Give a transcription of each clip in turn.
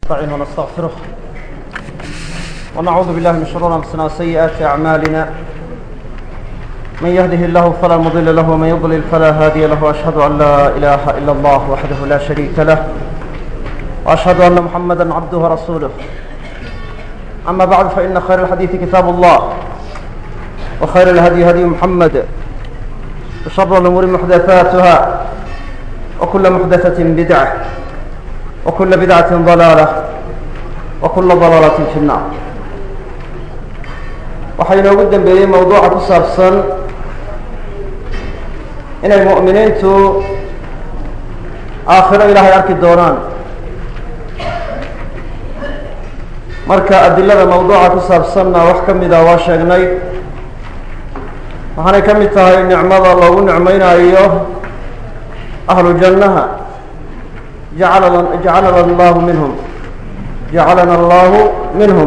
نستعين ونستغفره ونعوذ بالله من شرور أنفسنا وسيئات أعمالنا من يهده الله فلا مضل له ومن يضلل فلا هادي له وأشهد أن لا إله إلا الله وحده لا شريك له وأشهد أن محمدا عبده ورسوله أما بعد فإن خير الحديث كتاب الله وخير الهدي هدي محمد وشر الأمور محدثاتها وكل محدثة بدعة وكل بدعة ضلالة وكل ضلالة في النار waxaa inoogu dembeeyey mawduuca ku saabsan inay mu'miniintu aakhiro ilaahay arki doonaan marka adilada mawduuca ku saabsanna wax ka mida waa sheegnay waxaanay ka mid tahay nicmada loogu nicmaynayo ahlu jannaha jacalana jacalana allahu minhum jacalana allahu minhum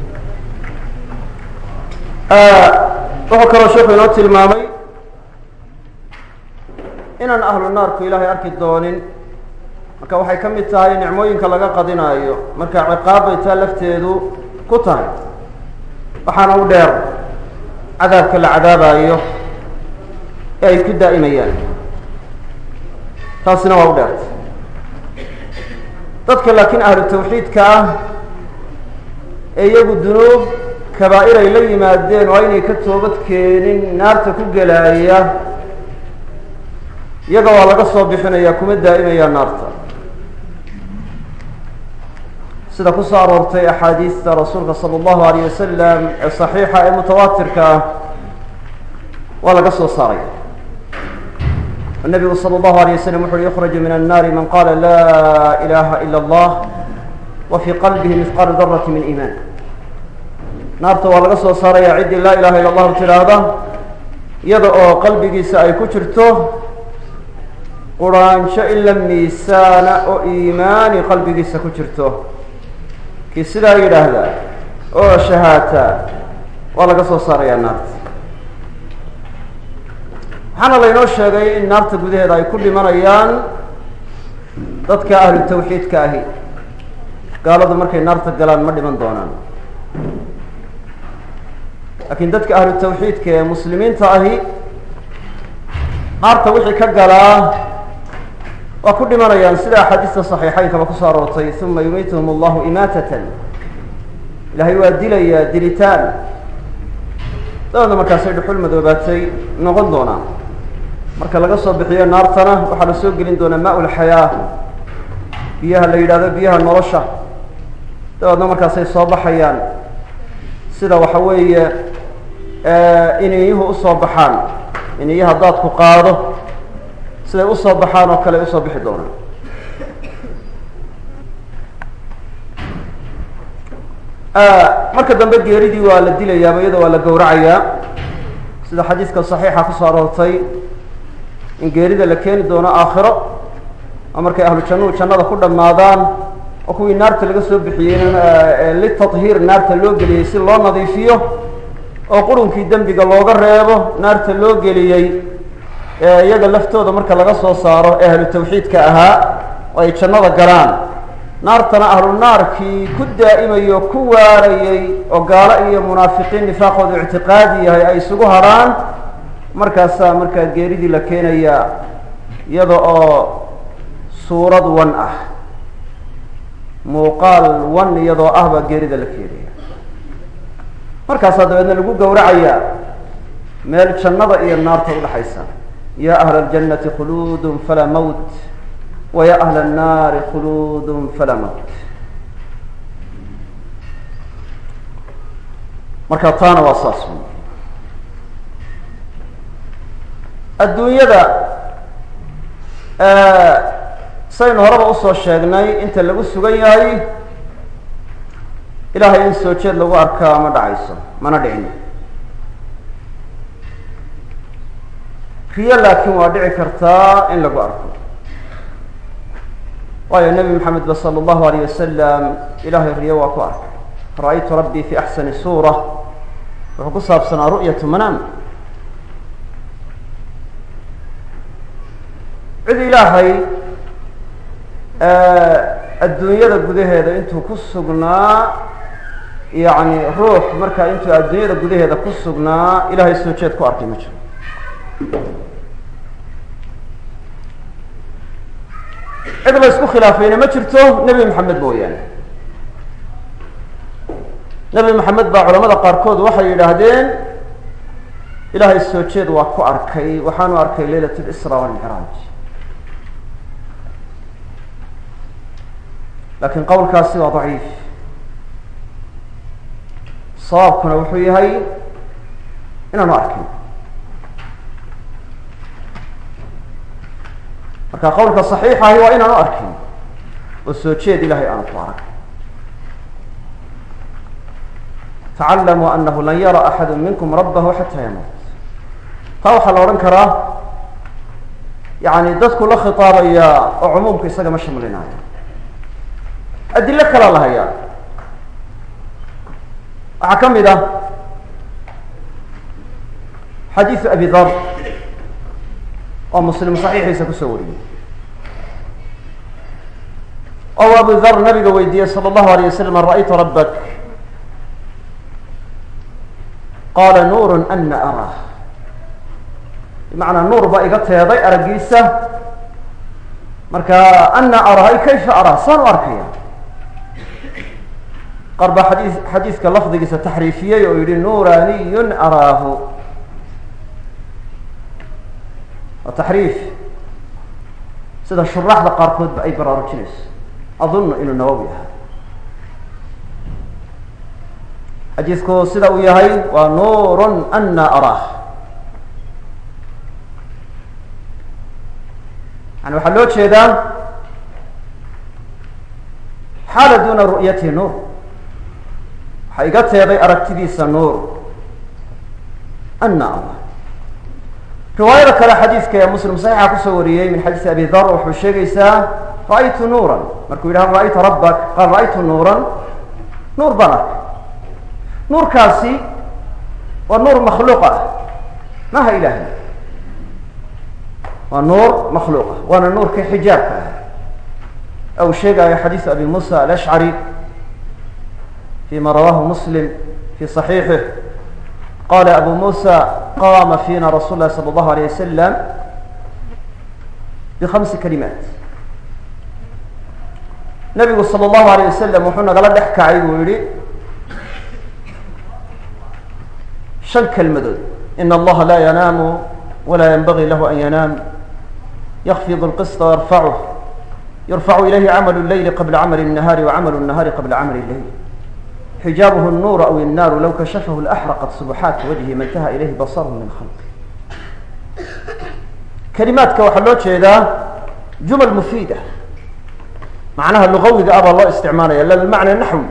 wuxuu kaloo sheekhu inoo tilmaamay inaan ahlu naarku ilaahay arki doonin marka waxay ka mid tahay nicmooyinka laga qadinaayo marka ciqaab bay taa lafteedu ku tahay waxaana u dheer cadaabka la cadaabayo ee ay ku daa'imayaan taasina waa u dheerta dadka laakiin ahlu tawxiidka ah ee iyagu dunuub kabaa'ir ay la yimaadeen oo aynay ka toobad keenin naarta ku gelaaya iyaga waa laga soo bixinaya kuma daa'imaya naarta sida ku soo aroortay axaadiista rasuulka sala allahu alayh wasalam ee saxiixa ee mutawaatirka ah waa laga soo saaraya النبgu slى الlه عليه وsلم وxu يخرج من النار من qال لا إلaha إلا الله وفي qلبه مثقال ذرة من إيمان naarta waa laga soo saaraya ciddii laa ilaha ilا الlahu tiraahda iyada oo qalbigiisa ay ku jirto quraansho ila miisaana oo iimaani qalbigiisa ku jirto kii sidaa yidhaahda oo shahaata waa laga soo saaraya naarta waxaana laynoo sheegay in naarta gudaheeda ay ku dhimanayaan dadka ahlu tawxiidka ahi gaaladu markay naarta galaan ma dhiman doonaan laakiin dadka ahlu tawxiidka ee muslimiinta ahi naarta wixii ka galaa waa ku dhimanayaan sida axaadiista saxiixeynkaba kusoo aroortay uma yumiituhum allahu imaatatan ilahay waa dilayaa dilitaan dabeedna markaasay dhuxul madoobaatay noqon doonaan marka laga soo bixiyo naartana waxaa la soo gelin doonaa maa ulxayaa biyaha la yidhahdo biyaha nolosha dabeedna markaasay soo baxayaan sida waxa weeye iniyuhu usoo baxaan iniyo haddaad ku qaado siday usoo baxaan oo kale ay usoo bixi doonaan marka dambe geeridii waa la dilayaaba iyadoo waa la gowracayaa sida xadiiska saxiixa kusoo aroortay in geerida la keeni doono aakhiro oo markay ahlu jannuhu jannada ku dhammaadaan oo kuwii naarta laga soo bixiyey litadhiir naarta loo geliyey si loo nadiifiyo oo qurunkii dembiga looga reebo naarta loo geliyey iyaga laftooda marka laga soo saaro ee ahlu tawxiidka ahaa oo ay jannada galaan naartana ahlu naarkii ku daa'imayo ku waarayey oo gaalo iyo munaafiqiin nifaaqoodu ictiqaadi yahay ay isugu hadrhaan markaasaa markaa geeridii la keenayaa iyada oo suurad wan ah muuqaal wan iyadoo ah baa geerida la keenaya markaasaa dabeedna lagu gowracayaa meel jannada iyo naarta udhaxaysa ya ahla اljannati khuluudun falaa mawt wa ya ahla الnaari khuluudun falaa mawt marka taana waa saas adduunyada saynu horeba usoo sheegnay inta lagu sugan yahay ilaahay in soo jeed lagu arkaa ma dhacayso mana dhicin riyo laakiin waa dhici kartaa in lagu arko waayo nebi maxamed ba sala allahu alayh wasalam ilaahay riyo waa ku arkay ra-aytu rabbii fi axsani suura wuxuu ku saabsanaa ru'yatu manaam cid ilaahay adduunyada gudaheeda intuu ku sugnaa yacni ruux markaa intuu adduunyada gudaheeda ku sugnaa ilaahay soo jeed ku arkay ma jiro cid la isku khilaafayna ma jirto nebi maxamed mooyaane nebi maxamed baa culamada qaarkood waxay yidhaahdeen ilaahay soo jeed waa ku arkay waxaanu arkay leylat lisra walmicraaj lakin qowlkaasi waa daciif sawaabkuna wuxuu yahay inaanu arkin marka qowlka صaxiixa ahi waa inaanu arkin oo soo jeed ilahay aanu ku arag tacallamuu anahu lan yara axadu minkum rabahu xata yamuut taa waxaa la odhan karaa yani dadku la khitaabaya oo cumuumka isaga ma shamlinaayo adilo kalaa la hayaa waxaa ka mid ah xadiiثu abi dar oo muslim صaxiixiisa kusoo wariyey oo abu dar nabiga weydiiyey salى الlahu alيه waslm an ra'aytu rabak qaala nuur ana arah bimacnaa nuur baa iga teeday araggiisa marka ana arah ay kayfa arah saan u arkaya qaar baa xadii xadiiska lafdigiisa taxriifiyey oo yihi nuraniyun araahu waa taxriif sida shuraaxda qaarkoodba ay baraarujinayso adunnu inuu nawowi ahaa xadiisku sida uu yahay waa nuurun ana araah yani waxaa loo jeedaa xaala duna ru'yatihi nuur waxaa iga teeday aragtidiisa nuur ana allah riwaayada kale xadiiska ee muslim saxiixa kusoo wariyey min xadiisi abi dar wuxuu sheegaysaa ra'aytu nuuran markuu yidhaha ra'aytu rabbak qaal ra'aytu nuuran nuur baan arkay nuurkaasi waa nuur makhluuq ah maha ilaahay waa nuur makhluuq ah waana nuurka xijaabka ah ou sheegayo xadiisu abi musa alashcari fima rawahu muslim fi صaxiixih qala abu musa qama fina rasul lahi salى اllahu alيyه wasalam bhamsi kalimaat nabigu salى اllahu alيyه wasalam wuxuu nagala dhex kacay buu yihi shan kelmadood in allaha laa yanaamu walaa yanbagii lahu an yanaam yakfid اlqisطa yarfacuh yarfacu ilayhi camal اleyli qabla camal الnahaari wacamalu الnahaari qabla camal اleyl xijaabuhu الnuur aw الnaaru low kashafahu laxraqat subuxaati wajhi ma intaha ilayhi basarhu min khalqi kelimaadka waxaa loo jeedaa jumal mufiida macnaha lugawiga ah baa loo isticmaalaya la bimacna naxwi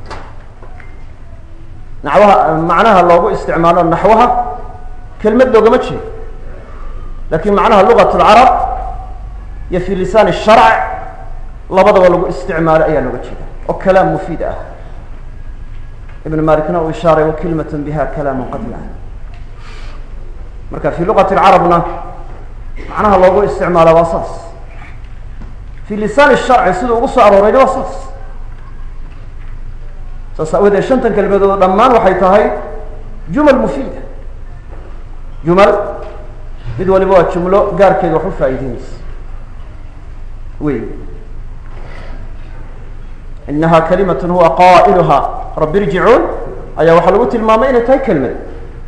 naxwaha macnaha loogu isticmaalo naxwaha kelmad loogama jeedo lakin macnaha lugat اlcarab iyo fi lisaan الsharc labadaba lagu isticmaalo ayaa looga jeeda oo kalaam mufiid ah ibn malikna uu ishaaray wakilmat biha kalaamu qadla marka fi luqati اlcarabna macnaha loogu isticmaala waa saas fi lisaan الsharci siduu ugu soo aroorayna waa saas saas aawadeed shantan kelmadood dhammaan waxay tahay jumal mufiida jumal mid waliba waa jumlo gaarkeeda wax u faa'iideynaysa wey inaha kalimat huwa qaa'iluha rabi irjicuun ayaa waxaa lagu tilmaamay inay tahay kelmad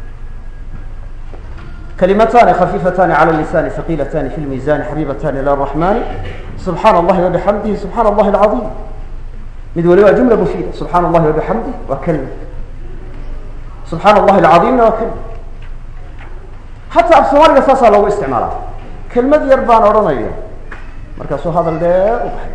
kalimatani khafiifatani cala lisani haqilatani fi lmiisani xabibatani ila raxmani subxaana allahi wabixamdihi subxaana allahi alcaiim mid waliba jumla mufiida subxaana allahi wabixamdih waa kelmad subxaana allahi alcaiimna waa kelmad xataa af soomaaliga saasaa loogu isticmaalaa kelmad yar baan odhanaya markaasuu hadal dheer u baxay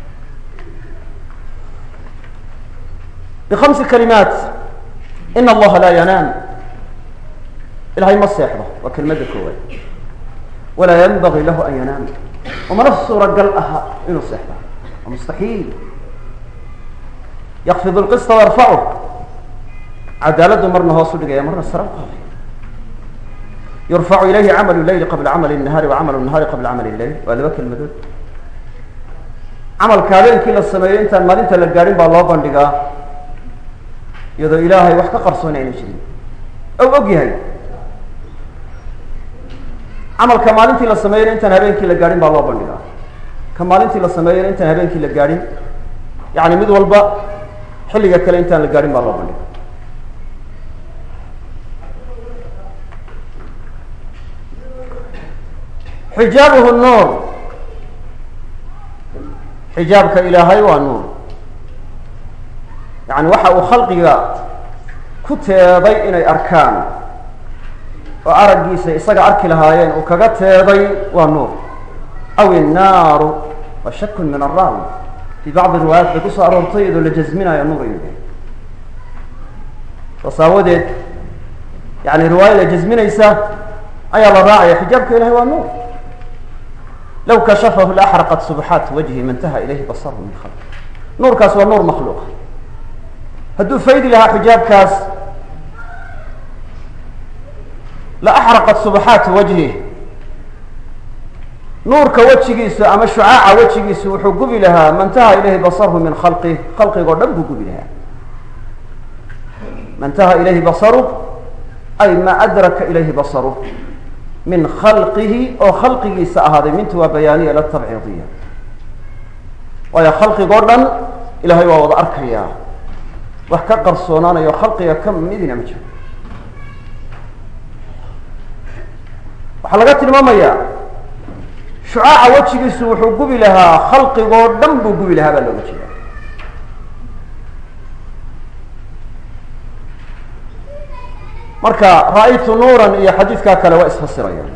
bhamsi kalimaat in allaha laa yanaam ilahay ma seexdo waa kelmadda koowaad walaa yanbagii lahu an yanaam umana suuragal aha inuu seexdo waa mustaxiil yakfid lqista yarfacu cadaaladdu marna hoos u dhigaya marna sara u qaaday yurfacu ilayhi camalu leyli qabla camali الnahaari wa camalu الnahaari qabla camali اleyl waa laba kelmadood camalka habeenkii la sameeyo intaan maalinta la gaadhin baa loo bandhigaa iyadoo ilaahay wax ka qarsoon ayna jirin ou og yahay camalka maalintii la sameeyana intaan habeenkii la gaadhin baa loo bandhigaa ka maalintii la sameeyana intaan habeenkii la gaadhin yani mid walba xilliga kale intaan la gaadhin baa loo bandhiga xijaabuhu nuur xijaabka ilaahay waa nuur yani waxa uu khalqiga ku teeday inay arkaan oo araggiisa isaga arki lahaayeen uu kaga teeday waa nuur aw innaaru wa shakun min araawi fii bacdi riwaayaat bay kusoo aroortay iyadoo la jasminayo nuur inuu yahay saas aawadeed yani riwaayada jasminaysa ayaa la raacaya xijaabka ilahay waa nuur low kashafahu laaxraqat subxaat wajhi ma intaha ilayhi basaru min khalq nuurkaas waa nuur makhluuqa hadduu faydi lahaa xijaabkaas la axraqat subxaatu wajhi nuurka wejigiisu ama shucaaca wejigiisu wuxuu gubi lahaa ma intaha ilayhi basarhu min khalqih khalqigoo dhan buu gubi lahaa ma intaha ilayhi basaru ay ma adraka ilayhi basaru min khalqihi oo khalqigiisa ahaaday mintu waa bayaaniya la tabciidiya waayo khalqigoo dhan ilahay waa wada arkayaa wax ka qarsoonaanayo khalqiga ka midina ma jiro waxaa laga tilmaamayaa shucaaca wejigiisu wuxuu gubi lahaa khalqigoo dhan buu gubi lahaa baa looga jeeda marka ra-aytu nuuran iyo xadiidkaa kale waa isfasirayaan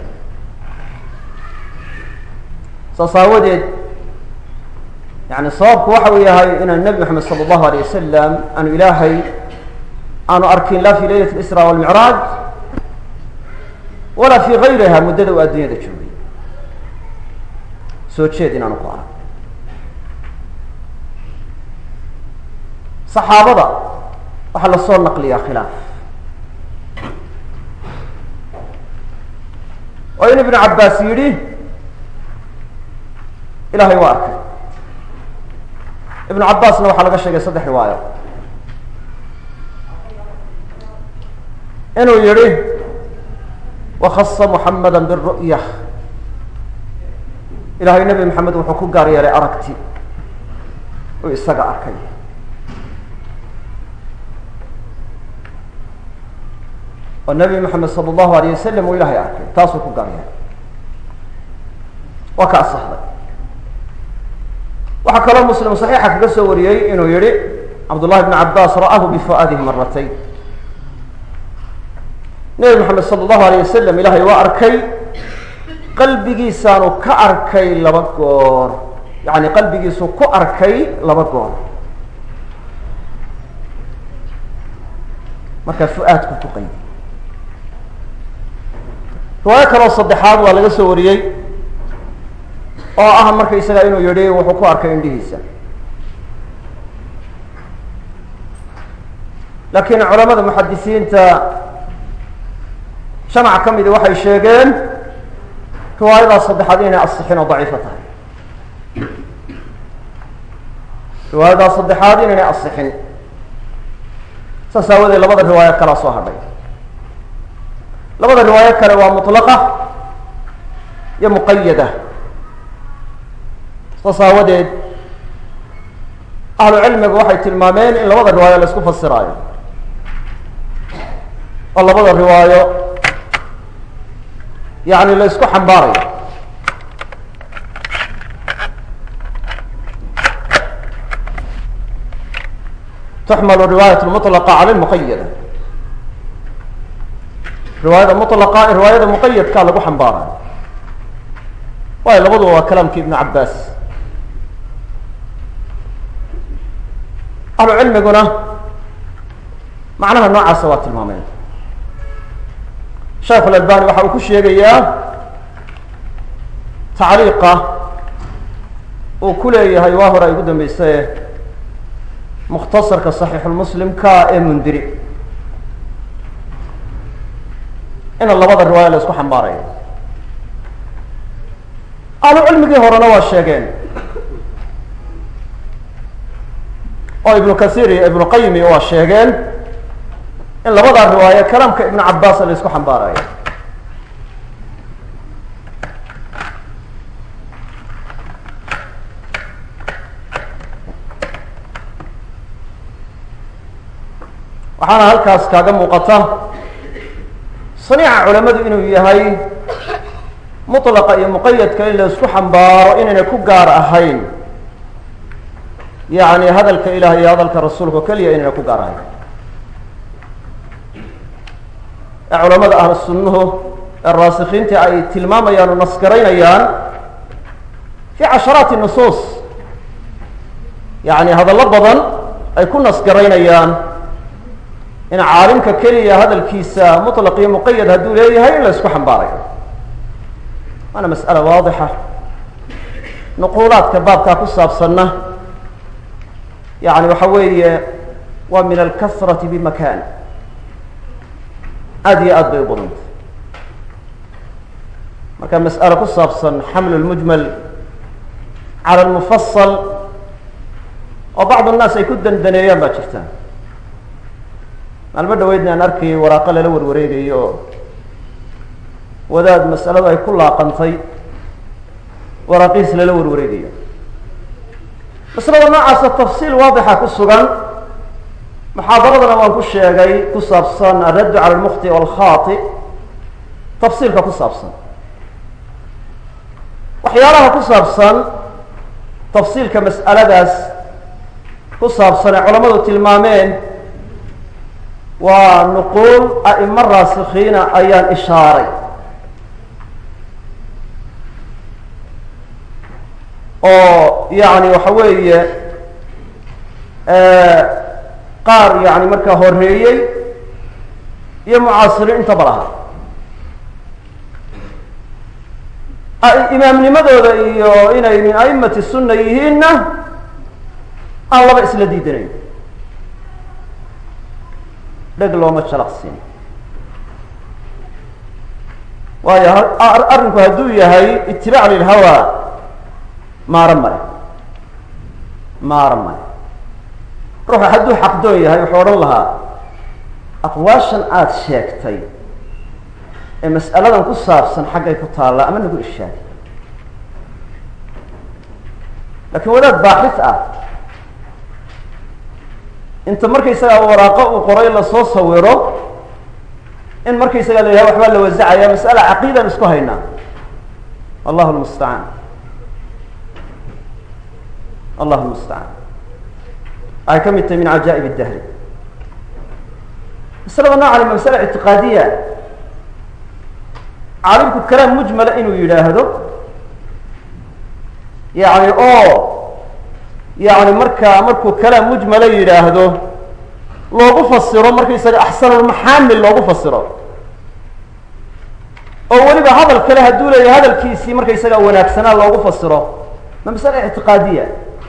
saas aawadeed yani sababku waxa uu yahay inaan nebi moxamed sala allahu alay wasalam aanu ilaahay aanu arkin la fi leylat isra walmicraaj walaa fi gayriha muddada uu adduunyada joogay soo jeed inaanu ku arag saxaabada waxaa lasoo naqliyaa khilaaf oo in ibnu cabbaas yidhi ilahay waa arkay ibnu cabbaasna waxaa laga sheegay saddex riwaayo inuu yihi wakasa muxamada biru'ya ilahay nebi maxamed wuxuu ku gaar yeelay aragti uu isaga arkay oo nebi maxamed sala allahu alayh wasalam uu ilahay arkay taasuu ku gaar yeelay waa ka asaxday waxaa kaloo muslim saxiixa kaga soo wariyey inuu yihi cabdullahi bn cabaas ra'ahu bifu'aadihi maratayn nebi maxamed sala allahu alayh wasalam ilahay waa arkay qalbigiisaanu ka arkay laba goor yani qalbigiisu ku arkay laba goor markaa fu-aadku ku qaydi riwaayo kaloo saddexaad waa laga soo wariyey oo ah markaysaga inuu yihi wuxuu ku arkay indhihiisa laakiin culamada muxadisiinta jamac ka midi waxay sheegeen riwaayadaas saddexaad inay asixin oo daciifo tahay riwaayadaas saddexaad inaynay asixin saas aawadeed labada riwaayo kalaa soo hadhay labada riwaayo kale waa mutlaqa iyo muqayada saas aawadeed ahlu cilmigu waxay tilmaameen in labada riwaayo la isku fasiraayo oo labada riwaayo yani la isku xambaarayo tuxmalu riwaayat mutlaqa cala lmuqayada riwaayada mutlaqa riwaayada muqayadkaa lagu xambaarayo waayo labaduba waa kalaamki ibnu cabaas ahlu cilmiguna macnaha noocaasa waa tilmaameen sheekh alalbani waxa uu ku sheegayaa tacliiqa uu ku leeyahay waa hore ay ugu dambeysaye mukhtasarka saxiixulmuslimka ee mundiri ina labada riwaaya la isku xambaarayo ahlu cilmigii horena waa sheegeen oo ibnu kasiir iyo ibnu qayimi waa sheegeen in labadaa riwaayo kalaamka ibnu cabaas la isku xambaarayo waxaana halkaas kaaga muuqata saniica culamadu inuu yahay mutlaqa iyo muqayadka in la isku xambaaro inayna ku gaar ahayn yacni hadalka ilaah iyo hadalka rasuulka o keliya inayna ku gaar ahayn ee culamada ahlu sunnuhu ee raasikiinta ay tilmaamayaan oo nasgaraynayaan fi casharaati nusuus yacni hadallo badan ay ku nasgaraynayaan in caalimka keliya hadalkiisa mutlaq iyo muqayad hadduu leeyahay in la isku xambaarayo waana mas'ala waadixa nuquulaadka baabkaa ku saabsanna yani waxa weeye waa min alkasrati bimakan aada iyo aad bay u badantay marka mas'alo ku saabsan xaml lmujmal cala lmufasal oo bacd annaas ay ku dandaneeyaan baa jirta maalmo dhaweydna aan arkayay waraaqo lala warwareegayo oo wadaad mas'aladu ay ku laaqantay waraaqihiis lala warwareegayo masalada noocaasa tafsiil waadixa ku sugan muxaadaradana waan ku sheegay ku saabsan alraddu cala almukhti walkhaati tafsiilka ku saabsan waxyaalaha ku saabsan tafsiilka mas'aladaas ku saabsan ee culamadu tilmaameen waa nuquul a'imo raasikiina ayaan ishaaray oo yani waxa weeye qaar yani markaa horeeyey iyo mucaasiriin intaba lahaa imaamnimadooda iyo inay min a'imati sunna yihiinna aan laba isla diidanayn dheg looma jalaqsiin waayo arrinku hadduu yahay itibaac lilhawa maaro male maaro male ruuxu hadduu xaqdoon yahay wuxuu odhan lahaa aqwaashan aada sheegtay ee mas'aladan ku saabsan xaggay ku taallaa ama nagu ishaagay laakiin wadaad baaxis ah inta markaysagaa waraaqo uu qoray lasoo sawiro in markaysagaa la yidhaha waxbaa la wasacaya mas'ala caqiidaan isku haynaa allahu lmustacaan allahu lmustacaan waxay ka mid tahay min cajaa'ib اdahri masalada noocan ma masala ictiqaadiya caalimku kalaam mujmala inuu yidhaahdo yani oo yani markaa markuu kalaam mujmala yidhaahdo loogu fasiro markaysaga axsanulmaxaamil loogu fasiro oo weliba hadal kale hadduu leeyahay hadalkiisii markaysaga wanaagsanaa loogu fasiro ma masale ictiqaadiya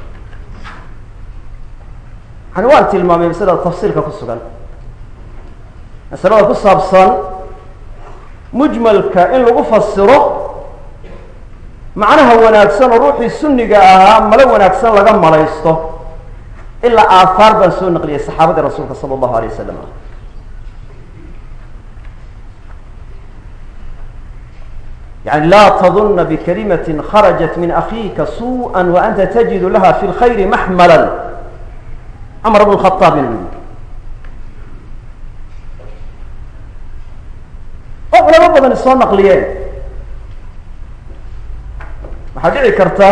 yani waan tilmaamay masalada tafsiilka ku sugan masalada ku saabsan mujmalka in lagu fasiro macnaha wanaagsan oo ruuxii sunniga ahaa malo wanaagsan laga malaysto ilaa aahaar baan soo naqliyay saxaabadii rasuulka sala allahu alay wasalam yani laa tadunna bikalimatin kharajat min akhiika suuءa waanta tajidu laha fi lkhayri maxmala cumar bn khaaab inuu yidhi oo culamo badan soo naqliyeen waxaa dhici karta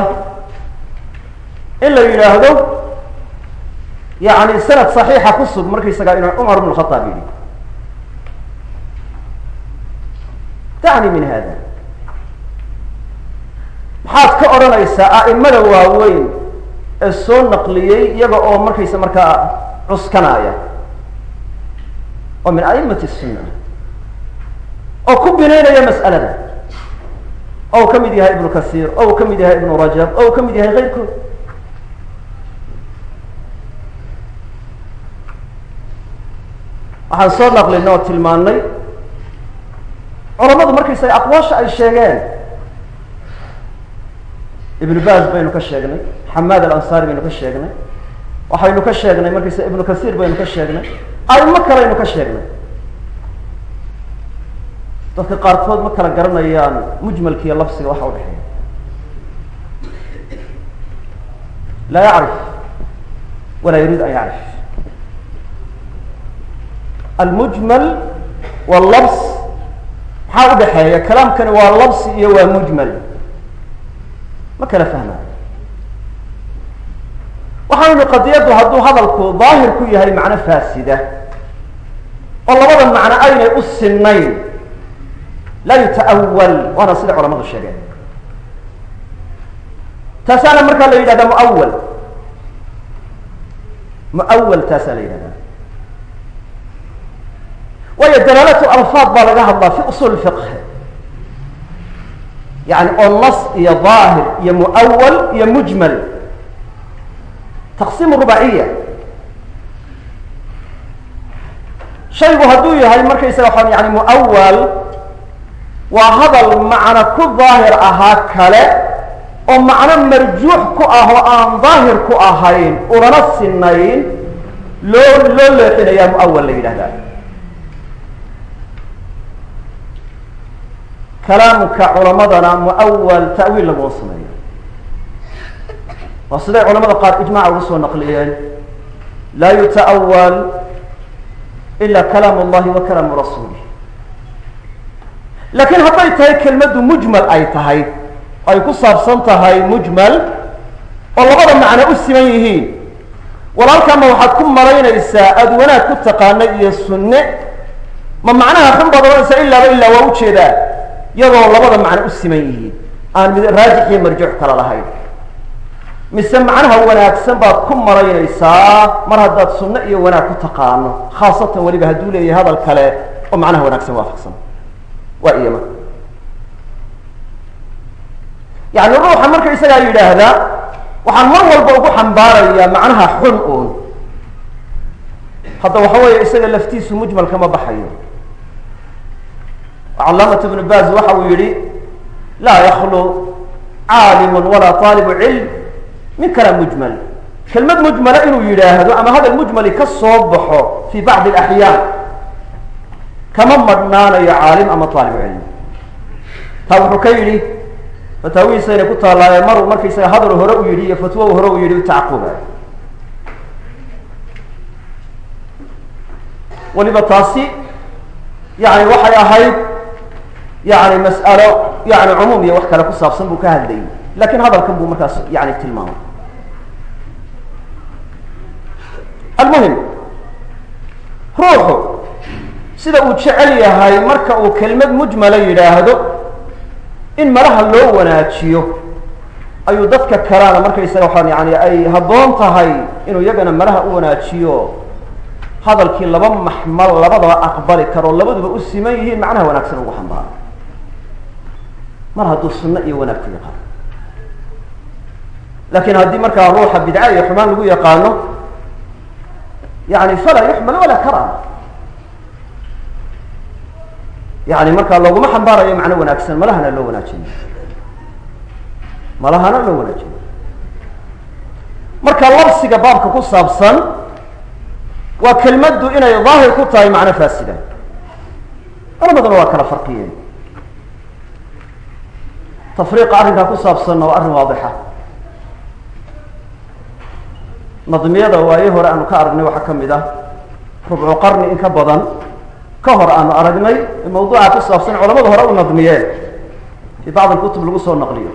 in la yidhaahdo yani sanad صaxiixa ku sug markaysagaa inuu cumar bn khaaab yidhi dacni min hada maxaad ka odhanaysaa a'imada waaweyn ee soo naqliyey iyaga oo markaysa markaa cuskanaya oo min a'imati الsuna oo ku binaynaya mas'alada oo uu ka mid yahay ibnu kasiir oo uu ka mid yahay ibnu rajab oo uu ka mid yahay keyrkood waxaan soo naqlinay oo tilmaanay culamadu markaysaga aqwaasha ay sheegeen ibnu baz baynu ka sheegnay xamaad alansaari baynu ka sheegnay waxaynu ka sheegnay markaysa ibnu kasiir baynu ka sheegnay aimo kaleynu ka sheegnay dadka qaarkood ma kala garanayaan mujmalka iyo lafsiga waxa udhexeeya laa yacrif walaa yuriid an yacrif almujmal wallabs maxaa udhexeeya kalaamkani waa labsi iyo waa mujmal ma kala fahmayo waxaynu qadiyaddu hadduu hadalku daahir ku yahay macno faasida oo labada macno aynay u sinayn laa yuta'awal waana sida culamadu sheegeen taasaana markaa la yidhahdaa muawal muawal taasaa la yidhahdaa waayo dalaalatu alfaad baa laga hadlaa fi usul fiqh yani oo nas iyo daahir iyo muawal iyo mujmal taqsiim rubaciya shaygu hadduu yahay markaysaga waxaan yani muawal waa hadal macno ku daahir ahaa kale oo macno marjuux ku ah oo aan daahir ku ahayn ulana sinayn loo loo leexinayaa muawal la yidhahdaa kalaamka culamadana muawal ta'wiil laguma sameeyo waa siday culamada qaar ijmaca uga soo naqliyeen laa yuta'awal ila kalaam اllahi wa kalaamu rasuulih laakiin hadday tahay kelmaddu mujmal ay tahay ay ku saabsan tahay mujmal oo labada macno u siman yihiin walaalkaama waxaad ku malaynaysaa aada wanaag ku taqaana iyo sunne ma macnaha xun baad ohanaysaa ilaaba ilaa waa ujeedaa iyadoo labada macno u siman yihiin aan mid raajix iyo marjuux kala lahayn mise macnaha wanaagsan baad ku malaynaysaa mar haddaad sunno iyo wanaag ku taqaano khaasatan weliba hadduu leeyahay hadal kale oo macnaha wanaagsan waafaqsan waa iyama yani ruuxa marka isagaa yidhaahdaa waxaan mar walba ugu xambaarayaa macnaha xun uun hadda waxa weeye isaga laftiisu mujmal kama baxayo calaamat ibnu baz waxa uu yihi laa yaklu caalimu walaa taalibu cilm min kalaam mujmal kelmad mujmala inuu yidhaahdo ama hadal mujmali ka soo baxo fi bacdi alaxyaan kama madhnaanayo caalim ama taalibu cilmi taa wuxuu ka yidhi fataawihiisayna ku taallaaye maruu markaysaga hadal hore u yidhi iyo fatwo hore u yidhi utacaquba weliba taasi yani waxay ahayd yani mas'alo yani cumuum iyo wax kale ku saabsan buu ka hadlayay lakin hadalkan buu markaas yani tilmaamay almuhim ruuxu sida uu jecel yahay marka uu kelmad mujmala yidhaahdo in malaha loo wanaajiyo ayuu dadka kalena markaysaga waxaan yani ay habboon tahay inuu iyagana malaha u wanaajiyo hadalkii laba maxmal labadaba aqbali karo labaduba u siman yihiin macnaha wanaagsan ugu xambaaro mar hadduu sunno iyo wanaag ku yaqaano lakin haddii markaa ruuxa bidca iyo xumaan lagu yaqaano yani falaa yuxmal walaa karama yani markaa looguma xambaarayo macno wanaagsan malahana loo wanaajinayo malahana loo wanaajinayo marka labsiga baabka ku saabsan waa kelmaddu inay daahir ku tahay macno faasida culamaduna waa kala farqiyeen tafriiqa arrinkaa ku saabsanna waa arrin waadixa nadmiyada waaye hore aanu ka aragnay waxaa ka mid ah rubcu qarni in ka badan ka hor aanu aragnay mawduuca ku saabsan culamada hore u nadmiyeen fi bacd alkutub lagu soo naqliyo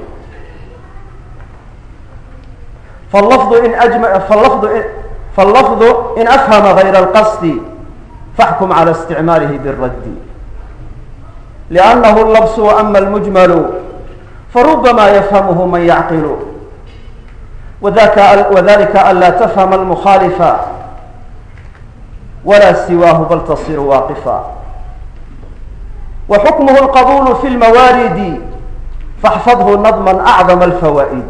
falafdu in ajma falafdu in falafdu in afhama gayra alqasdi faxkum cala isticmaalihi biraddi liannahu labsu ama almujmalu farubama yafhamuhu man yacqilu وذاك وذلك ألا تفهم المخالف ولا سواه بل تصير واقفا وحكمه القبول في الموارد فاحفظه نظما أعظم الفوائد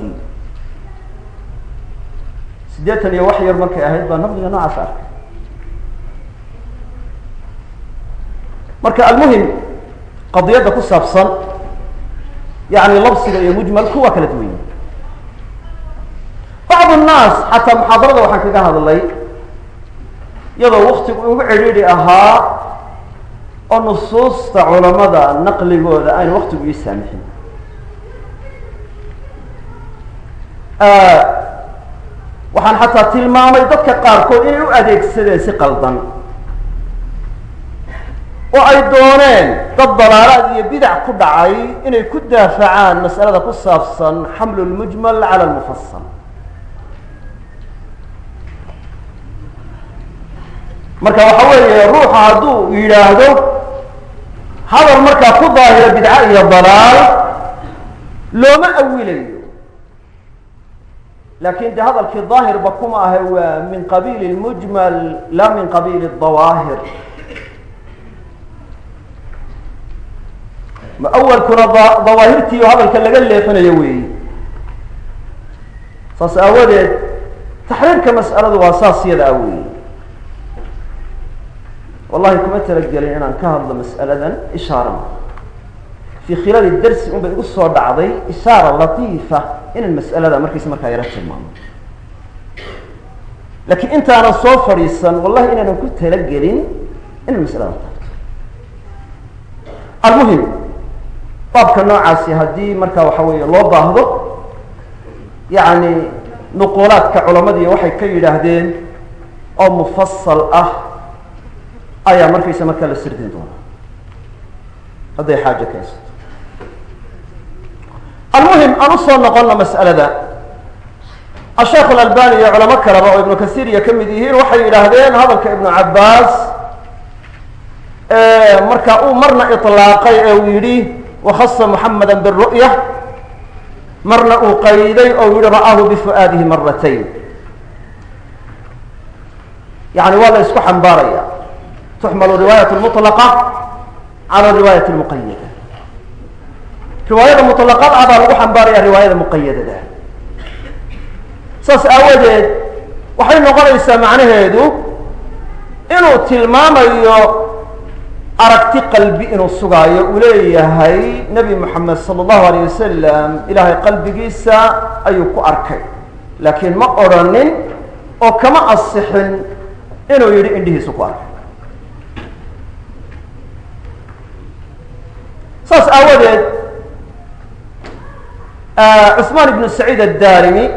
sideetan iyo wax yar markay ahayd baa nabdiga noocaas arkay marka almuhim qadiyadda ku saabsan yani labsiga iyo mujmalku waa kala duwan yahi bacd nnaas xataa muxaadarada waxaan kaga hadlay iyadoo waktigu ugu cidhiidhi ahaa oo nusuusta culamada naqligooda aynu waktigu ii saamixin waxaan xataa tilmaamay dadka qaarkood inay u adeegsadeen si qaldan oo ay dooneen dad dalaalaad iyo bidac ku dhacay inay ku daafacaan mas'alada ku saabsan xamlu lmujmal cala lmufasal marka waxa weeye ruuxa hadduu yidhaahdo hadal markaa ku daahira bidca iyo dalaal looma awilayo lakin de hadalkii daahirba kuma ahe waa min qabiil lmujmal la min qabiil dawaahir awalkuna dawaahirtii hadalka laga leexinayo weeyi saas aawadeed taxriirka mas'aladu waa saas yada a weeyi wallahi kuma talagelin inaan ka hadlo mas'aladan ishaarana fi khilaali darsi un bay igu soo dhacday ishaara latiifa inaan mas'alada markiisa markaa yaro tilmaamo lakiin intaanan soo fadhiisan wallahi inaanan ku talagelin inaan mas'alada taabto almuhim baabka noocaasi haddii markaa waxa weeye loo baahdo yacni nuquulaadka culamadiiyo waxay ka yidhaahdeen oo mufasal ah ayaa markaysa markaa la sirdin doonaa hadday xaajo keensato almuhim aan usoo noqono mas'alada asheekh alalbani iyo culamo kaleba oo ibnu kasiiriya ka mid yihiin waxay yidhaahdeen hadalka ibnu cabbaas marka uu marna iطlaaqay ee uu yidhi wakhasa muxamada biru'ya marna uu qayday oo yihi ra'aahu bifu'aadihi maratayn yani waa la isku xambaaraya tuxmalu riwaayat lmulaqa cala riwaayat lmuqayada riwaayada muطlaqad ah baa lagu xambaaraya riwaayada muqayadada saas aawadeed waxay noqonaysaa macnaheedu inuu tilmaamayo aragti qalbi inuu sugaayo uu leeyahay nebi moxamed sala allahu alayh wasalam ilaahay qalbigiisa ayuu ku arkay laakiin ma odrhanin oo kama asixin inuu yidhi indhihiisu ku arkay saas aawadeed cusmaan ibnu saciid addarimi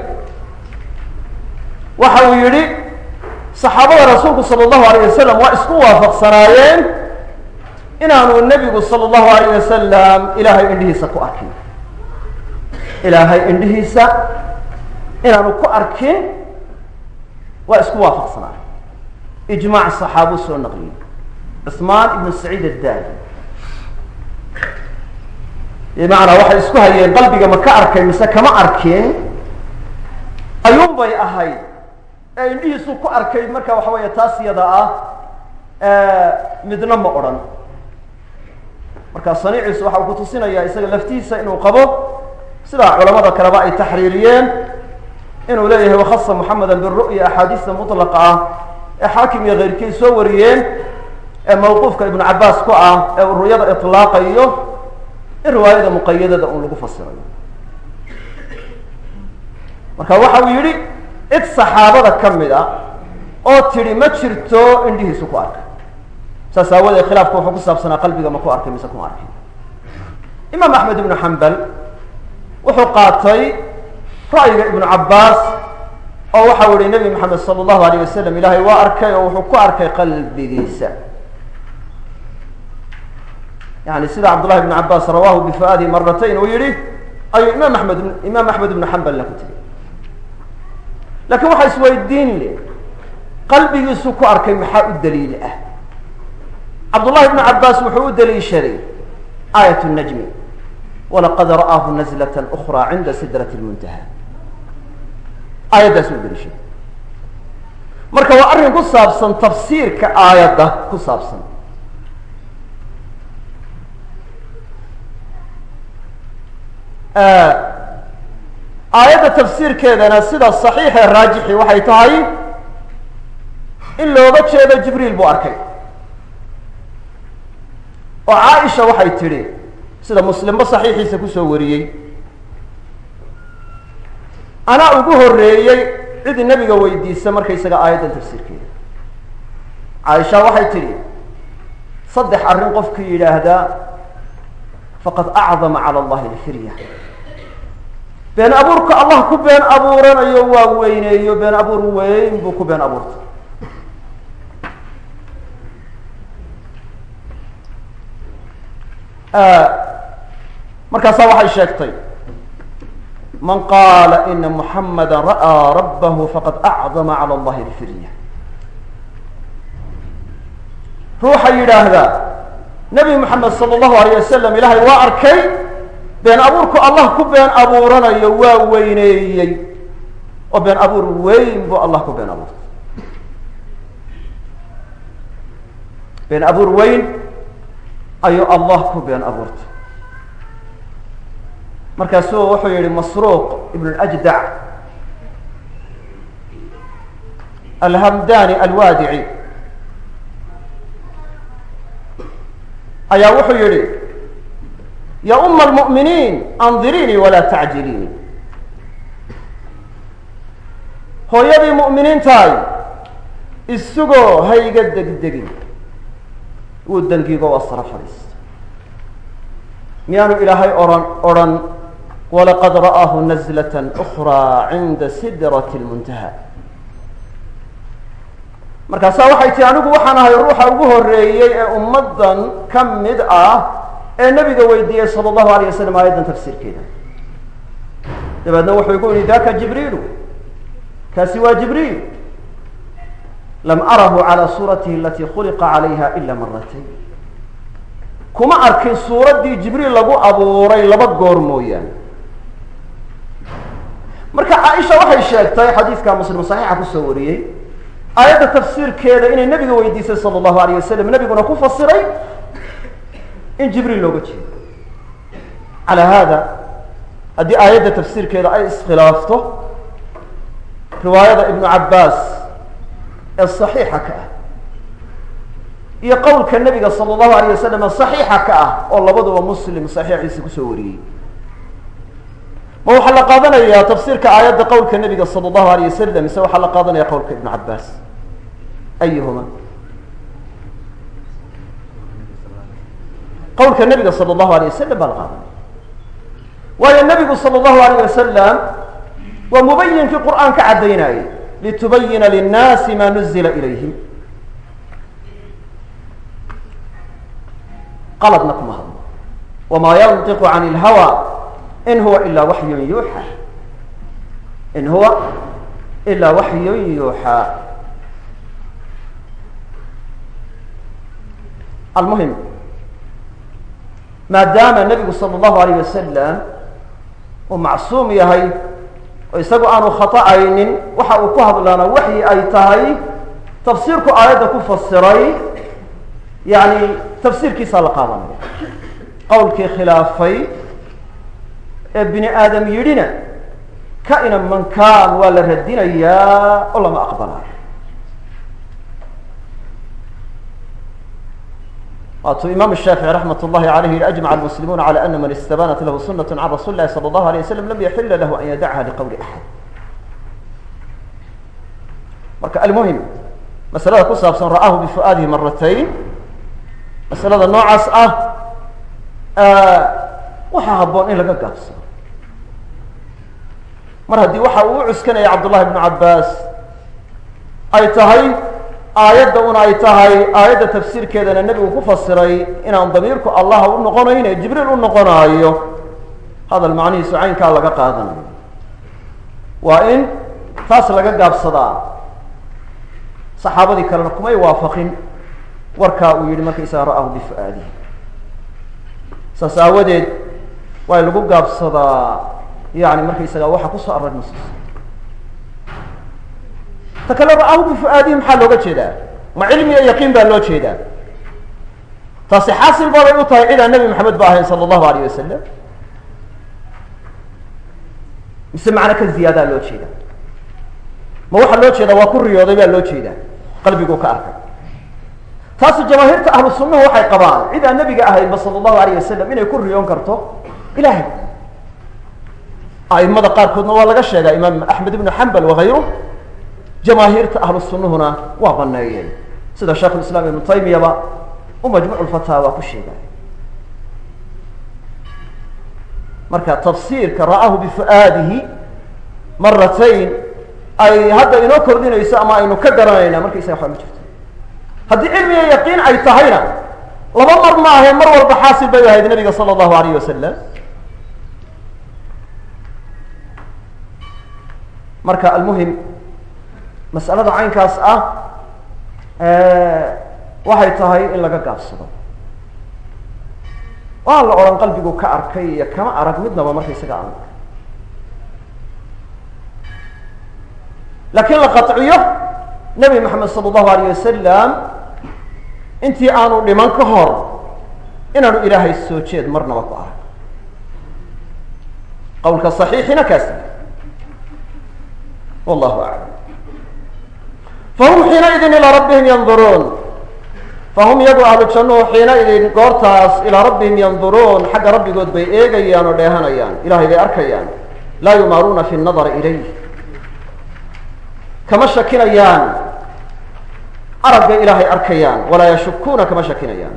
waxa uu yihi saxaabada rasuulku sala allahu alayh wasalam waa isku waafaqsanaayeen inaanu nebigu sala allahu alayh wasalam ilaahay indhihiisa ku arkin ilaahay indhihiisa inaanu ku arkin waa isku waafaqsanaayen ijmaac saxaabu soo naqliyey cusmaan ibnu saciid addarimi bimacnaa waxay isku hayeen qalbiga ma ka arkay mise kama arkin ayuun bay ahayd ee indhihiisuu ku arkay marka waxa weeye taas yada ah midna ma odhan marka saniiciisu waxa uu ku tusinayaa isaga laftiisa inuu qabo sidaa culamada kaleba ay taxriiriyeen inuu leeyahay wakhasa moxameda biru'ya axaadiista mutlaqa ah ee xaakim iyo keyrkii soo wariyeen ee mawquufka ibnu cabaas ku ah ee uu ru'yada iطlaaqayo in riwaayada muqayadada un lagu fasirayo marka waxa uu yidhi cid saxaabada ka mid a oo tidhi ma jirto indhihiisu ku arkay saas aawadeed khilaafku wuxuu ku saabsanaa qalbiga ma ku arkay mise kuma arkin imaam axmed ibnu xambal wuxuu qaatay ra'yiga ibnu cabbaas oo waxau yihi nebi maxamed sala allahu alayh wasalam ilaahay waa arkay oo wuxuu ku arkay qalbigiisa yani sida cabdullahi ibnu cabbaas rawahu bifuaadihi maratayn uu yihi ayuu imaam amed imaam axmed ibnu xambalna ku tegey lakiin waxaa isweydiin le qalbigiisu ku arkay maxaa u daliil ah cabdullahi ibnu cabbaas wuxuu u daliishaday aayat najmi walaqad ra'aahu nazlat ukra cinda sidrat lmuntaha aayaddaas u daliishaday marka waa arrin ku saabsan tafsiirka aayadda ku saabsan aayadda tafsiirkeedana sida saxiixee raajixi waxay tahay in looga jeedo jibriil buu arkay oo caaisha waxay tidhi sida muslimba saxiixiisa kusoo wariyey anaa ugu horeeyey cid nebiga weydiisa markaysaga aayaddan tafsiirkeeda caaisha waxay tidhi saddex arrin qofkii yidhaahdaa faqad acdama cala allahi alfirya been abuurka allah ku been abuuranayo waa weyneeyo been abuur weyn buu ku been abuurtay markaasaa waxay sheegtay man qaala ina muxamada ra'aa rabbahu faqad acdama cala allahi alfirya ruuxa yidhaahdaa nebi moxamed sala allahu alayh wasalam ilaahay waa arkay been abuurku allah ku been abuuranayo waa weyneeyey oo been abuur weyn buu allah ku been abuurtay been abuur weyn ayuu allah ku been abuurtay markaasuu wuxuu yihi masruuq ibn اljdac alhamdani alwaadici ayaa wuxuu yihi ya uma almu'miniin andiriinii walaa tacjiliinii hooyadii mu'miniintahay isugoo hayga degdegin wuu dangigo waa sara fadhiista miyaanu ilaahay ohan odrhan walaqad ra'aahu nazlaة أkraa cinda sidraة اlmuntaha markaasaa waxay tihi anigu waxaan ahay ruuxa ugu horeeyey ee ummaddan ka mid ah ee nebiga weydiiyey salى اllahu alayه wasalam aayaddan tafsiirkeeda dabeedna wuxuu igu yihi daka jibriilu kaasi waa jibriil lam arahu calى suuratihi alatii khuliqa calayha ila maratayn kuma arkin suuraddii jibriil lagu abuuray laba goor mooyaane marka caaisha waxay sheegtay xadiidka muslim saxiixa kusoo wariyey aayadda tafsiirkeeda inay nebiga weydiisay sala allahu alayh wasalam nebiguna ku fasiray in jibriil looga jeedo calaa haada haddii aayadda tafsiirkeeda ay iskhilaafto riwaayada ibnu cabbaas ee saxiixa ka ah iyo qowlka nebiga sala allahu alayh wasalam saxiixa ka ah oo labaduba muslim saxiixiisa kusoo wariyey ma waxaa la qaadanayaa tafsiirka aayadda qowlka nebiga sala allahu alayh wasalam mise waxaa la qaadanaya qowlka ibnu cabbaas ayuhuma qowlka nebiga sala allahu alayh wasalam baa la qaadanaya waayo nebigu sala allahu alayh wasalam waa mubayinkii qur'aan ka caddaynayay litubayina linnaasi ma nuzila ilayhim qaladna kuma hadlo wma yantiqu can اlhawa in huwa ila waxyun yuuxa in huwa ila waxyun yuuxaa almuhim maadaama nebigu salى اllahu alayh wasalam uu macsuum yahay oo isagu aanu khaطa'aynin waxa uu ku hadlaana waxyi ay tahay tafsiirku aayadda ku fasiray yani tafsiirkiisaa la qaadanaya qowlkii khilaafay ee bini aadam yidhina ka-ina mankaan waa la radinayaa oo lama aqbalaayo waatuu imaam shaafici raxmat اllahi alayh yihi ajmaca almuslimuuna calى ana man istabanat lahu sunaة can rasuli lahi salى اllahu alيه waslam lam yaxila lahu an yadacha liqowli axad marka almuhim masalada ku saabsan ra'aahu bifu'aadihi maratayn masalada noocaas ah waxaa habboon in laga gaabsado mar haddii waxa uu u cuskanaya cabdullahi bnu cabbaas ay tahay aayadda una ay tahay aayadda tafsiirkeedana nebigu ku fasiray inaan damiirku allah u noqonayne jibriil u noqonaayo hadal macnihiisu caynkaa laga qaadanayo waa in taas laga gaabsadaa saxaabadii kalena kumay waafaqin warkaa uu yihi markaysaga ra'ahu bifu'aadihi saas aawadeed waa lagu gaabsadaa yani markaysaga waxa kusoo aroray nusuus ta kale ra'ahu bifu'aadihi maxaa looga jeedaa ma cilmi iyo yaqiin baa loo jeedaa taasi xaasil baabay u tahay cid aan nebi maxamed ba ahayn sala allahu alayh wasalam mise macno ka ziyaadaa loo jeeda ma waxaa loo jeedaa waa ku riyooday baa loo jeedaa qalbiguu ka arkay taasu jamaahiirta ahlu sunnahu waxay qabaan cid aan nebiga ahaynba sala allahu alayh wasalam inay ku riyoon karto ilahay a'imada qaarkoodna waa laga sheegaa imaam axmed ibnu xambal wakayru jamaahiirta ahlu sunnuhuna waa baneeyeen sida sheikhulislaam ibnu taymiyaba u majmuuc lfataawa ku sheegay marka tafsiirka ra'ahu bifu'aadihi maratayn ay hadda inoo kordhinayso ama aynu ka garanayna markaysaga waxba ma jirto haddii cilmiga yaqiin ay tahayna laba mar ma ahe mar walba xaasil bay ahayd nabiga sala allahu alayh wasalam marka almuhim mas'alada caynkaas ah waxay tahay in laga gaabsado waa la odhan qalbigu ka arkay iyo kama arag midnaba markaysaga aan laakiin la qaطciyo nebi maxamed sala allahu alayh wasalam intii aanu dhiman ka hor inaanu ilaahay soo jeed marnaba ku arag qawlka صaxiixina kaasi wallahu aclam fahum xiinaidin ilaa rabbihim yanduruun fahum iyagu ahlu jannuhu xiinaidin goortaas ilaa rabbihim yanduruun xagga rabbigood bay eegayaan oo dheehanayaan ilahay bay arkayaan laa yumaaruuna fi nadari ilayh kama shakinayaan araggay ilaahay arkayaan walaa yashukuuna kama shakinayaan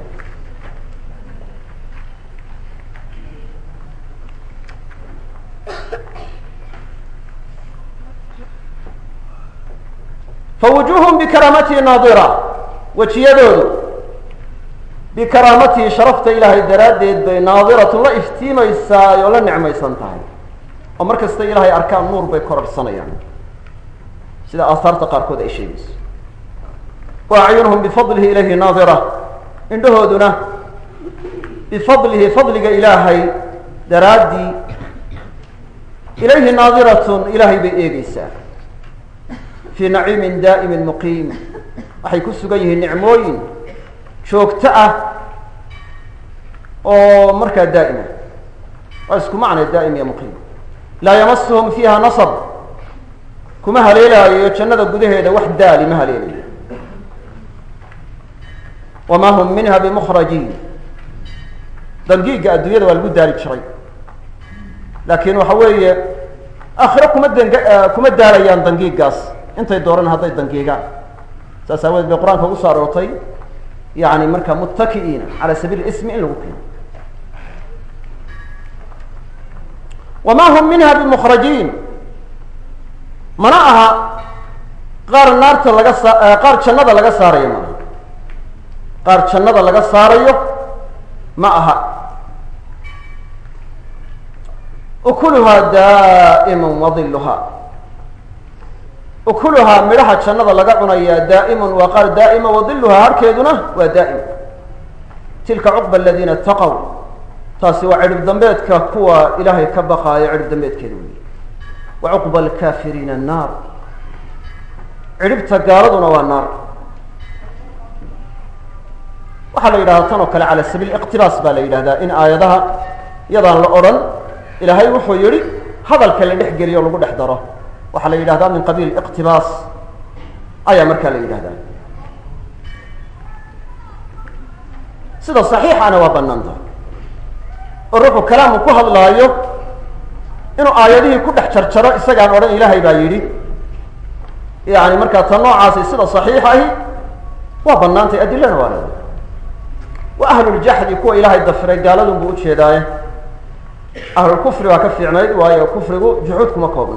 fawujuuhum bikaraamatihi naadira wejiyadoodu bikaraamatihi sharafta ilaahay daraaddeed bay naadiratun la iftiimaysaa oo la nicmaysan tahay oo mar kasta ilaahay arkaan nuur bay kororhsanayaan sida aahaarta qaarkood ay sheegayso wa acyunuhum bifadlihi ilayhi naadira indhahooduna bifadlihi fadliga ilaahay daraaddii ilayhi naadiratun ilaahay bay eegeysaa fii naciimin daa'imin muqiim waxay ku sugan yihiin nicmooyin joogto ah oo markaa daa'ima waa isku macnay daa'im iyo muqiim laa yamasuhum fiiha nasab kuma haleelaayo jannada gudaheeda wax daali ma haleelayo wamaa hum minha bimukhrajiin dangiigga adduunyada waa lagu daali jiray laakiin waxa weeye aakhiro kuma dang kuma daalayaan dangiiggaas intay dooran hadday dangiigaan saas aawadeed bay qur-aanka ugu soo aroortay yani marka muttaki'iina cala sabiili ismi in lagu keeno wamaa hum minha bimukhrajiin mana aha qaar naarta laga saa qaar jannada laga saarayo ma aha qaar jannada laga saarayo ma aha ukuluhaa daa'iman wadiluhaa ukuluhaa midhaha jannada laga cunayaa daa'imun waa qaar daa'ima wadiluhaa harkeeduna waa daa'im tilka cuqba aladiina itaqow taasi waa cidhib dambeedka kuwa ilaahay ka baqaayo cidhib dambeedkeeda weyi wa cuqba alkaafiriina annaar cidhibta gaaladuna waa naar waxaa la yidhahdaa tan oo kale cala sabiil iqtibaas baa la yidhahdaa in aayadaha yadaan la odhan ilaahay wuxuu yihi hadalka la dhex geliyo o lagu dhex daro waxaa la yidhahdaa min qabiil iqtibaas ayaa markaa la yidhahdaa sida saxiixana waa banaanta oo ruuxu kalaamu ku hadlaayo inuu aayadihii ku dhex jarjaro isagaan odhan ilaahay baa yidhi yani markaa ta noocaasi sida saxiix ahi waa banaantay adilana waa leedahay wa ahluljaxdi kuwa ilaahay dafiray gaaladun buu ujeedaaye ahlulkufri waa ka fiicnayd waayo kufrigu juxuud kuma koobna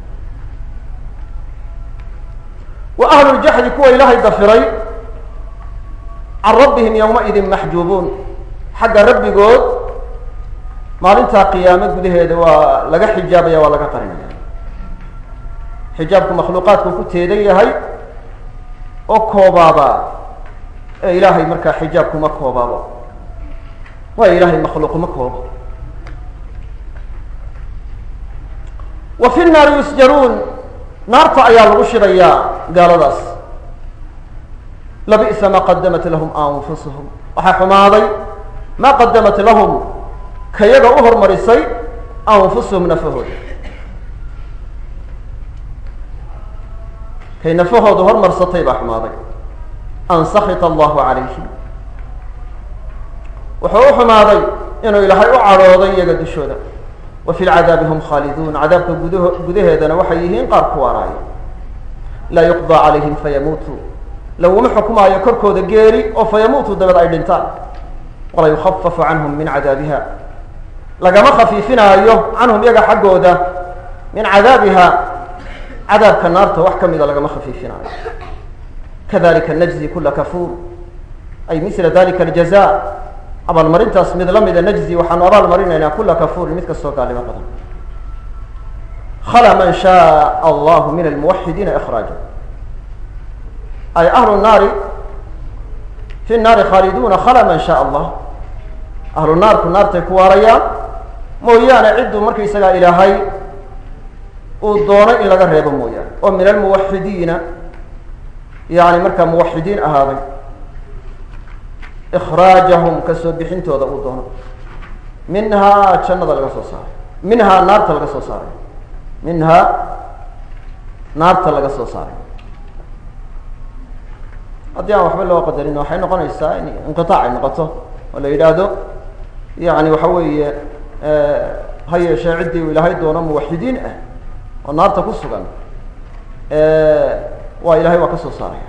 wa ahluljaxdi kuwa ilaahay dafiray can rabbihim yowmaidin maxjuubuun xagga rabbigood maalintaa qiyaamo gudaheeda waa laga xijaabaya waa laga qarinaya xijaabku makhluuqaadku ku teedan yahay oo koobaaba ee ilaahay markaa xijaabku ma koobaabo waayo ilaahay makhluuq ma koobo wa fi nnaari yusjaruun naarta ayaa lagu shidayaa gaaladaas labi'sa ma qadamat lahum anfusuhum waxaa xumaaday ma qadamat lahum kayaga u hormarisay anfusuhum nafahooda kay nafahooda hormarsatay baa xumaaday an sakita allahu calayhim wuxuu u xumaaday inuu ilaahay u cadhooday iyaga dushooda wa fi lcadaabi hum khaaliduun cadaabka gudah gudaheedana waxay yihiin qaar ku waaraaya laa yuqdaa calayhim fayamuutuu laguma xukumaayo korkooda geeri oo fayamuutuu dabeed ay dhintaan walaa yukhafafu canhum min cadaabiha lagama khafiifinaayo canhum iyaga xaggooda min cadaabiha cadaabka naarta wax ka mida lagama khafiifinaayo kadalika najzi kula kafuur ay mila dalika aljaza abaalmarintaas mid la mida najzi waxaanu abaal marinaynaa kula kafuurin mid kastoo gaalnimo badan khala man shaء allahu min almuwaxidiina ikraaja ay ahlu naari fi naari khaaliduuna khala man shaء allah ahlu naarku naartay ku waarayaan mooyaane cidduu markaysagaa ilaahay uu doono in laga reebo mooyaane oo min almuwaxidiina yani markaa muwaxidiin ahaaday ikraajahum kasoo bixintooda uu doono minhaa jannada laga soo saaray minhaa naarta laga soo saaray minhaa naarta laga soo saaray haddii aan waxba loo qadarin waxay noqonaysaa in inqiaac ay noqoto oo la yidhaahdo yani waxa weeye ha yeeshee ciddii uu ilaahay doono muwaxidiin ah oo naarta ku sugan waa ilahay waa ka soo saaraya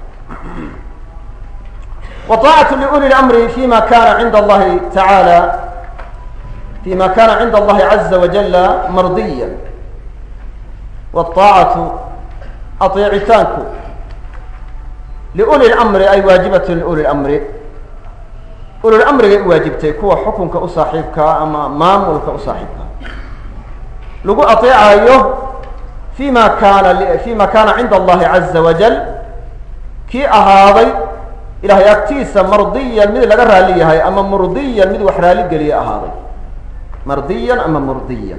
وطاعة لأولي الأمر فيma kana عند الlahi taعaalى فيma kana عند الlahi عزa وaجل mardيا والطاacaة aطeecitaanku لأولي الأمri ay waajibaة لأولي الأمri ulul أmrigay u waajibtay kuwa xukunka u saaxiibkaa ama maamulka u saaxiibkaa lagu aطeecayo فيma kana فيma kana عinda الlahi عزa وaجل kii ahaaday ilahay agtiisa mardiyan mid laga raali yahay ama murdiyan mid wax raali geliya ahaaday mardiyan ama murdiyan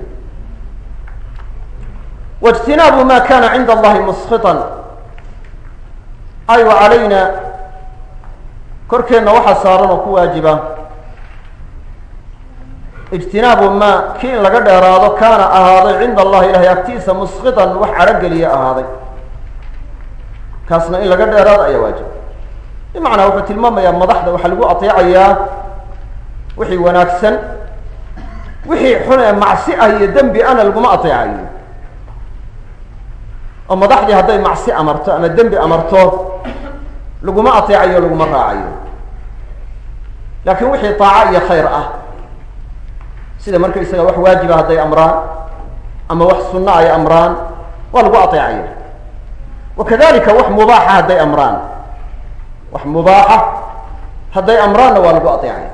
waاجtinaabu ma kana cinda allahi muskiطan ay wa calayna korkeenna waxaa saaran oo ku waajiba ijtinaabu ma kii in laga dheeraado kaana ahaaday cinda allahi ilahay agtiisa muskiطan wax cadho geliya ahaaday kaasna in laga dheeraado ayaa waajib bimacnaa wuxuu tilmaamayaa madaxda waxaa lagu ateecayaa wixii wanaagsan wixii xun ee macsi ah iyo dembi ana laguma ateecayo oo madaxdii hadday macsi amarto ama dembi amarto laguma ateecayo laguma raacayo laakiin wixii taaco iyo khayr ah sida marka isaga wax waajiba hadday amraan ama wax sunno ay amraan waa lagu ateecaya wakadalika wax mubaaxa hadday amraan wax mubaaxa hadday amraanna waa lagu ateecaya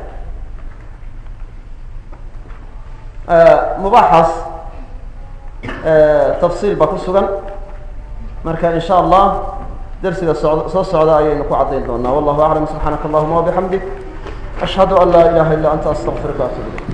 mubaaxaas tafsiil baa ku sugan marka in sha allah dersiga so soo socda ayaynu ku caddayn doonaa wallahu aclam subxaanaka allahuma wabixamdik ashhadu an laa ilaha illa anta astaqfiruka atub ilayk